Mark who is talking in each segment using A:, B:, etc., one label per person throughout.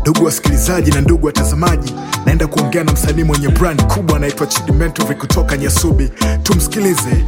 A: Ndugu wasikilizaji na ndugu watazamaji, naenda kuongea na msanii mwenye brand kubwa anaitwa Chidi Mentory kutoka Nyasubi. Tumsikilize.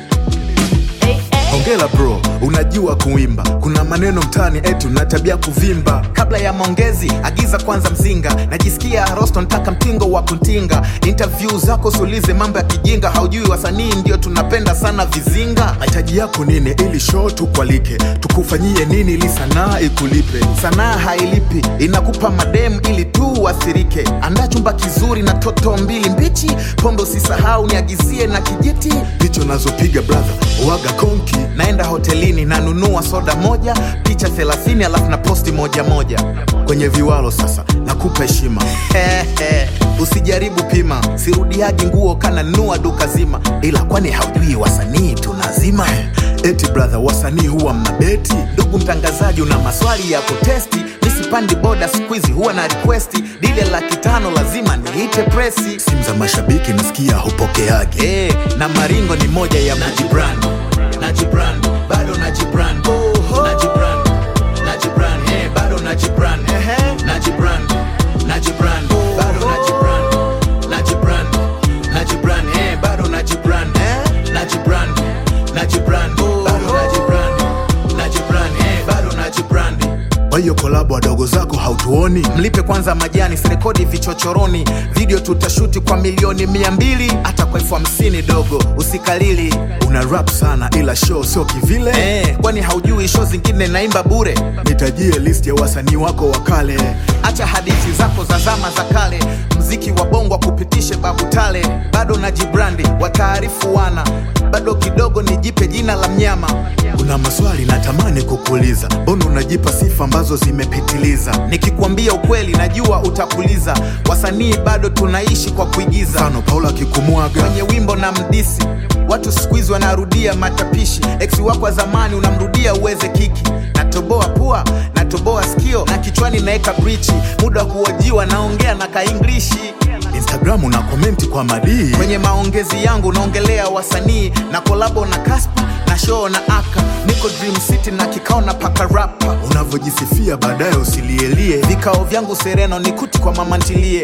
A: Hongera bro, unajua kuimba. Kuna maneno mtaani etu na tabia kuvimba.
B: kabla ya maongezi agiza kwanza mzinga najisikia rosto ntaka mtingo wa kuntinga interview zako sulize mambo ya kijinga haujui wasanii ndio tunapenda sana vizinga
A: Mahitaji yako nini ili show tukwalike? Tukufanyie nini ili sanaa ikulipe?
B: sanaa hailipi inakupa madem ili tu uathirike andaa chumba kizuri na toto mbili mbichi pombe usisahau niagizie na kijiti
A: Picha nazopiga brother, waga konki.
B: naenda hotelini nanunua soda moja picha 30 alafu na posti moja moja
A: Kwenye viwalo sasa, nakupa heshima.
B: Hehe, usijaribu pima sirudiagi nguo kananua duka zima ila kwani haujui wasanii tunazima
A: Eti brother, wasanii huwa mnabeti.
B: ndugu mtangazaji una maswali ya kutesti misipandi boda skuizi huwa na requesti dile laki tano lazima niite presi
A: Simu za mashabiki nasikia hupokeagi.
B: Eh, na maringo ni moja ya najibrand najibrand bado najibrand najibrand najibrand eh, bado najibrand najibrand najibrand bado najibrand najibrand najibrand eh, bado najibrand najibrand najibrand bado najibrand najibrand eh, bado najibrand
A: Kwa hiyo kolabo wadogo zako hautuoni?
B: mlipe kwanza majani sirekodi vichochoroni video tutashuti kwa milioni mia mbili hata kwa elfu hamsini dogo usikalili
A: Una rap sana ila show sio kivile.
B: eh, kwani haujui show zingine naimba bure
A: Nitajie list ya wasanii wako wa kale.
B: acha hadithi zako za zama za kale mziki wa bongo kupitishe babu tale bado na jibrandi wataarifu wana bado kidogo nijipe jina la mnyama
A: Kuna maswali natamani kukuuliza, mbona unajipa sifa ambazo zimepitiliza?
B: nikikwambia ukweli najua utakuliza wasanii bado tunaishi kwa kuigiza
A: Mfano Paula akikumwaga
B: kwenye wimbo na mdisi watu siku hizi wanarudia matapishi eksi wako wa zamani unamrudia uweze kiki natoboa pua natoboa skio na kichwani naeka brichi muda wa kuojiwa naongea na kainglishi
A: Instagram una komenti kwa madii.
B: kwenye maongezi yangu naongelea wasanii na kolabo na kaspa na show na aka niko dream city na kikao na paka rapa
A: Unavyojisifia baadaye usilielie.
B: vikao vyangu sereno ni kuti kwa mama ntilie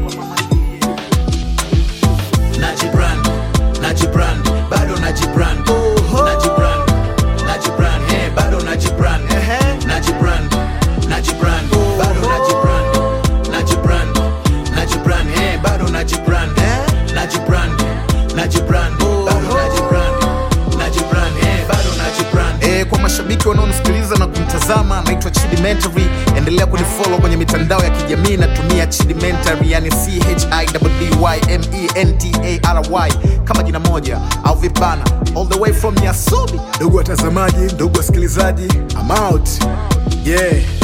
B: najibrand najibrand bado najibrand najibrand najibrand eh bado najibrand najibrand najibrand bado najibrand najibrand najibrand eh bado najibrand najibrand najibrand bado najibrand najibrand eh bado najibrand eh kwa mashabiki wanaonisikiliza na kumtazama naitwa Chidi Mentary endelea kunifollow kwenye mitandao ya kijamii natumia Chidi Mentary yani C H I D D Y M E N T A R Y kama jina moja au vipana all the way from Nyasubi
A: Ndugu watazamaji, ndugu wasikilizaji, I'm out. Yeah.